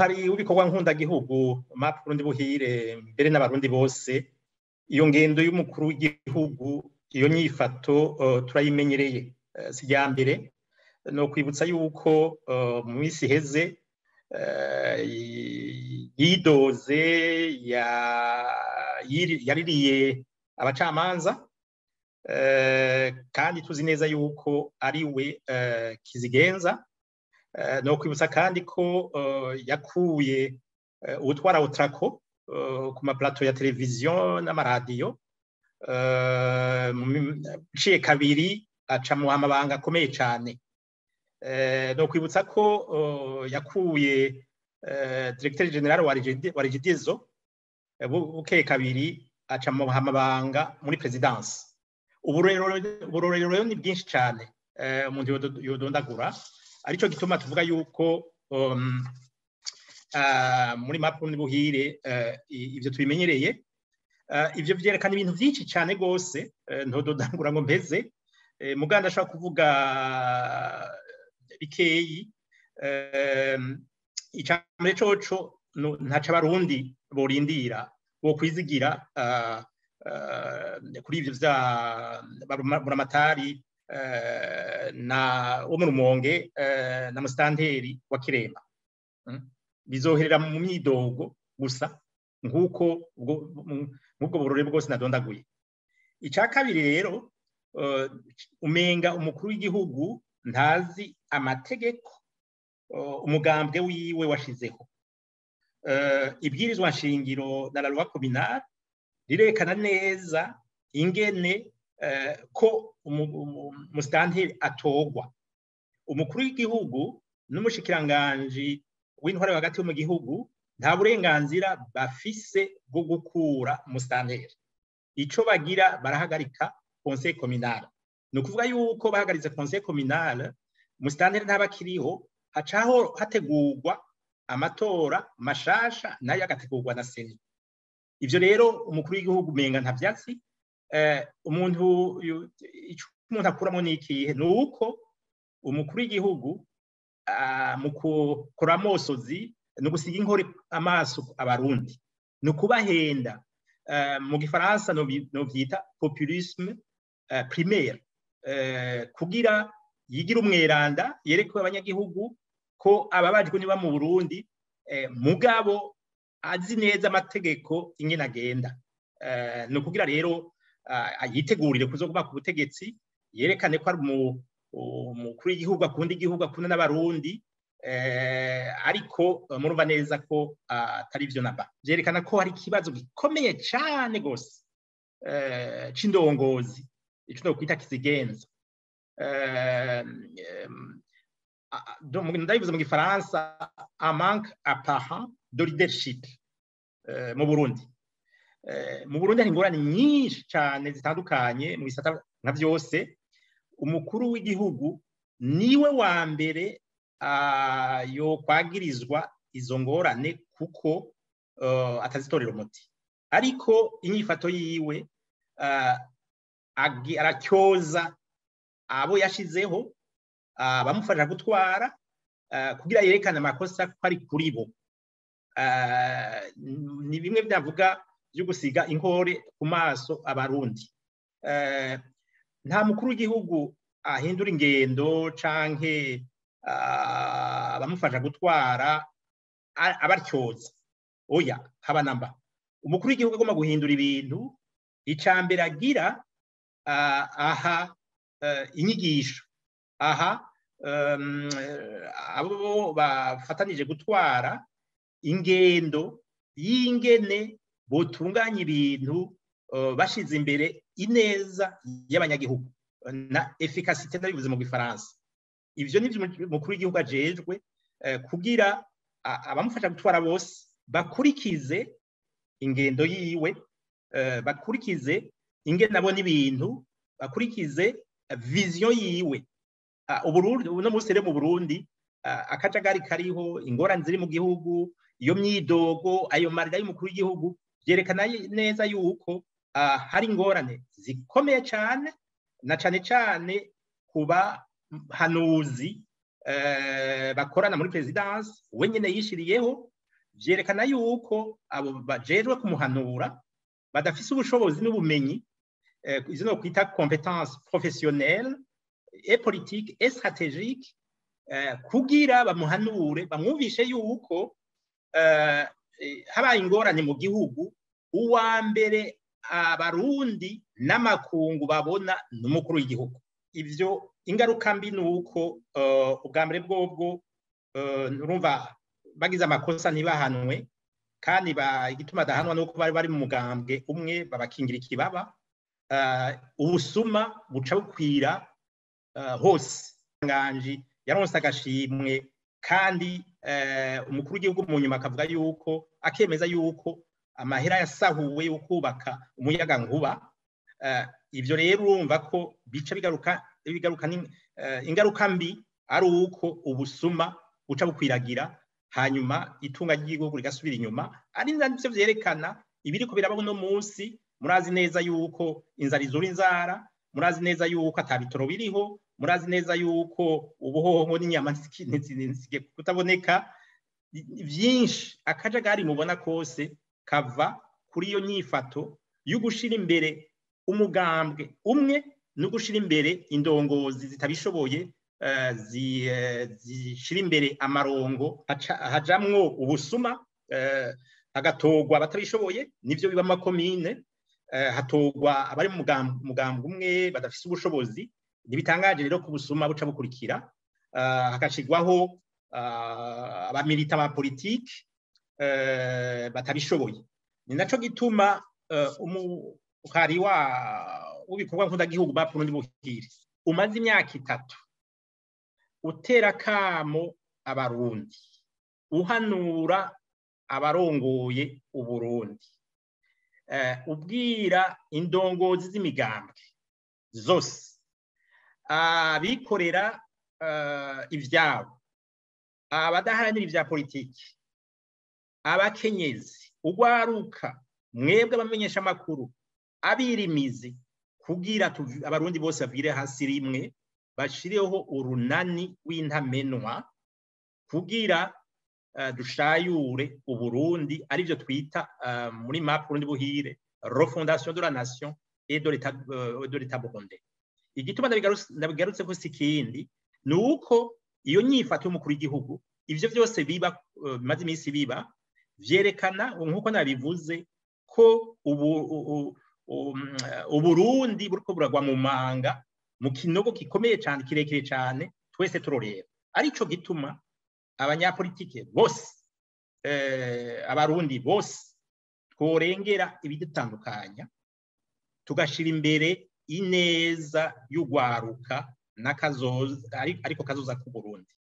umuhari w'ibikorwa nk'undagihugu map Burundi buhire mbere n'abarundi bose iyo ngendo y'umukuru w'igihugu iyo nyifato turayimenyereye si rya mbere ni ukwibutsa yuko mu minsi iheze yidoze yaririye abacamanza kandi tuzi neza yuko ari we kizigenza ni ukwibutsa kandi ko yakuye ubutwara butrako ku maparato ya televiziyo n'amaradiyo iciye kabiri aca mu mabanga akomeye cyane ni ukwibutsa ko yakuye diregiteri generale wa regidizo bukeye kabiri aca mu mabanga muri perezidansi uburorero ni bwinshi cyane umuntu yodondagura aricyo gituma tuvuga yuko muri mapu n'ubuhire ibyo tubimenyereye ibyo byerekana ibintu byinshi cyane rwose ntododangura ngo mpeze muganda ashobora kuvuga bikeyi icambere coco ntaca abarundi borindira bo kwizigira kuri ivyo vya buramatari na wo mu rumonge na musitanteri wa kiremba bizoherera mu myidogo gusa nk'uko nk'ubwo burore bwose nadondaguye icya kabiri rero umenga umukuru w'igihugu ntazi amategeko umugambwe wiwe washizeho ibwirizwa nshingiro na la kominari rirekana neza ingene ko umusitanteri atogwa umukuru w'igihugu n'umushikiranganji w'intware hagati yo mu gihugu nta burenganzira bafise bwo gukura umusitanteri icyo bagira barahagarika conseil communal ni ukuvuga yuko bahagaritse conseil communal umusitanteri ntaba akiriho hacaho hategurwa amatora mashasha nayo agategurwa na seni ibyo rero umukuru w'igihugu umenga nta byatsi umuntu icyo umuntu akuramo ni ikihe ni uko umukuru w'igihugu mu gukora amosozi ni ugusiga inkore amaso abarundi ni ukubahenda mu gifaransa byita populisme primaire kugira yigira umweranda yereke abanyagihugu ko ababajwe niba mu burundi mugabo azi neza amategeko ingene agenda ni ukugira rero yitegurire kuzoguba ku butegetsi yerekane ko ari umukuru w'igihugu akunda igihugu akunda n'abarundi ariko murumva neza ko atari byo naba byerekana ko hari ikibazo gikomeye cyane rwose c'indongozi icyo twakwita kizigenza ndabivuze mu gifaransa amanke apara de leadership mu burundi mu burundi hari ingorane nyinshi cyane zitandukanye mu bisata nka byose umukuru w'igihugu niwe wa mbere yo kwagirizwa izo ngorane kuko atazitorera umuti ariko inyifato yiwe aracyoza abo yashizeho bamufasha gutwara kugira yerekane amakosa ko ari kuri bo ni bimwe byavuga byo gusiga inkore ku maso abarundi nta mukuru w'igihugu ahindura ingendo canke abamufasha gutwara abaryoza oya haba namba umukuru w'igihugu agomba guhindura ibintu icambere agira aha inyigisho aha abo bafatanije gutwara ingendo y'ingene botunganya ibintu bashize imbere ineza y'abanyagihugu na efikasite ndabivuze mu gifaransa ibyo ni byo umukuru w'igihugu ajejwe kugira abamufasha gutwara bose bakurikize ingendo yiwe bakurikize ingene abona ibintu bakurikize viziyo yiwe uno munsi rero mu burundi akajagari kariho ingorane ziri mu gihugu iyo myidogo ayo marira y'umukuru w'igihugu byerekana neza yuko hari ingorane zikomeye cyane na cyane cyane ku bahanuzi bakorana muri perezidansi we nyine yishyiriyeho byerekana yuko abo bajejwe kumuhanura badafise ubushobozi n'ubumenyi izo no kwita competence professionnelle et politique et stratégique kugira bamuhanure bamwumvishe yuko habaye ingorane mu gihugu uwa mbere abarundi n'amakungu babona n'umukuru w'igihugu ivyo ingaruka mbi ni uko ubwa mbere bwobwo urumva bagize amakosa ntibahanwe kandi igituma adahanwa ni uko bari bari mu mugambwe umwe babakingira ikibaba ubusuma buca bukwira hose nganji yaronse agashimwe kandi umukuru w'igihugu mu nyuma akavuga yuko akemeza yuko amahera yasahuwe yo kubaka umuyaga nkuba ibyo rero urumva ko bica bigaruka bigaruka ingaruka mbi ari uko ubusuma buca bukwiragira hanyuma itunga ry'igihugu rigasubira inyuma ari nabyo byerekana ibiriko birabaho uno munsi murazi neza yuko inzara izura inzara murazi neza yuko atabitoro biriho murazi neza yuko ubuhoho n'inyama ntizigiye kutaboneka byinshi akajagari mubona kose kava kuri iyo nyifato yo gushyira imbere umugambwe umwe no gushyira imbere indongozi zitabishoboye zishyira imbere amarongo hajamwo ubusuma hagatogwa abatabishoboye nibyo biba amakomine hatogwa abari mu mugambwe umwe badafite ubushobozi ntibitangaje rero ko ubusuma buca bukurikira hagashyirwaho abamilita ba politiki batabishoboye ni nacyo gituma umuhari w'ibikorwa nk'udagihugu ba Burundi buhire umaze imyaka itatu utera akamo abarundi uhanura abarongoye uburundi ubwira indongozi z'imigambwe zose abikorera ibyabo abadaharanira ibya politiki abakenyezi ugwaruka mwebwe abamenyesha amakuru abirimizi kugira abarundi bose bavire hasi rimwe bashireho urunani w'intamenwa kugira dushayure uburundi aribyo twita muri map burundi buhire refondation de la nation et de l'état burundais igituma ndabigarutse ko si ikindi ni uko iyo nyifato y'umukuru w'igihugu ibyo byose biba bimaze iminsi biba byerekana nk'uko nabivuze ko uburundi buriko buragwa mu manga mu kinogo gikomeye cyane kirekire cyane twese turorera aricyo gituma abanyapolitike bose abarundi bose tworengera ibidutandukanya tugashyira imbere ineza y'ugwaruka n'akazoza ariko kazoza k'uburundi